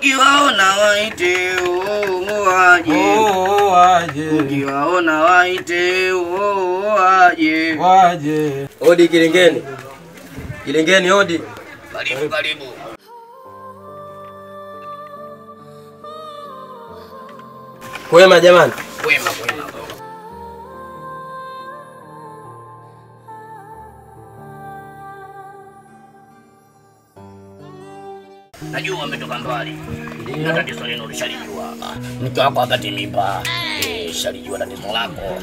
Ukiwaona waite oo waje. Oh, waje Ukiwaona waite oo waje. waje. Odi Kilingeni, Kilingeni odi. Karibu karibu. Kwema jamani. Kwema kwema. Najua umetoka mbali na tatizo lenu lishalijua. Mke wako wakati mimba eh, shalijua tatizo lako.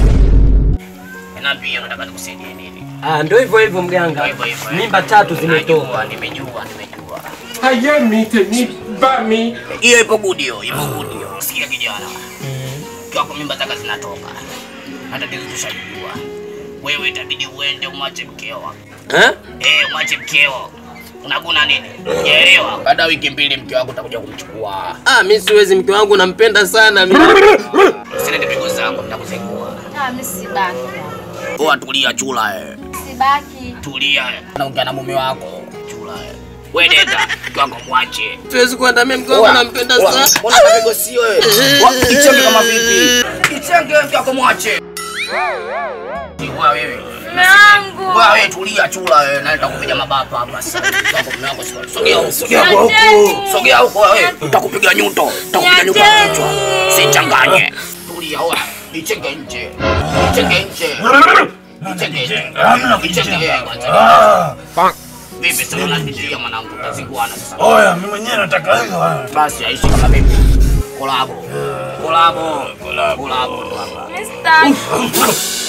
Na pia nataka nikusaidie nini? Ah, ndio hivyo hivyo mganga. Hivyo hivyo. Mimba tatu zimetoka. Najua, Nimejua, nimejua. Hayemi teni bami. Hiyo ipo good hiyo, ipo good hiyo. Sikia kijana. Mke wako mimba zake zinatoka. Na tatizo tushalijua. Wewe itabidi uende umwache mkeo. Eh? Eh, mwache mkeo. Unaguna nini? Unaelewa? Baada ya wiki mbili mke wako utakuja kumchukua. Ah, mimi siwezi, mke wangu nampenda sana mimi. Usilete pigo zangu nitakuzingua. Ah, mimi sibaki. Poa, tulia chula eh. Sibaki. Tulia. Naongea na mume wako. Chula eh. Wewe nenda, mke wako mwache. Siwezi kwenda mimi, mke wangu nampenda sana. Mbona mapigo sio wewe? Kichenge kama vipi? Kichenge mke wako mwache. Wewe wewe. Mume wangu. Wewe tulia chula wewe, naenda kupiga mabapa hapa sasa. Mke wako mume wako sio. Sogea huko, sogea huko. Niacheni. Sogea huko wewe. Utakupiga nyuto. Utakupiga nyuto kwa kichwa. Sichanganye. Tulia wewe. Ichenge nje. Ichenge nje. Ichenge nje. Ichenge kwanza. Vipi sasa unanitia mwanangu? Tazikuana sasa. Oya, mimi mwenyewe nataka hivyo. Basi aishi kama vipi? Kolabo. Kolabo. Kolabo. Kolabo. Mimi sitaki.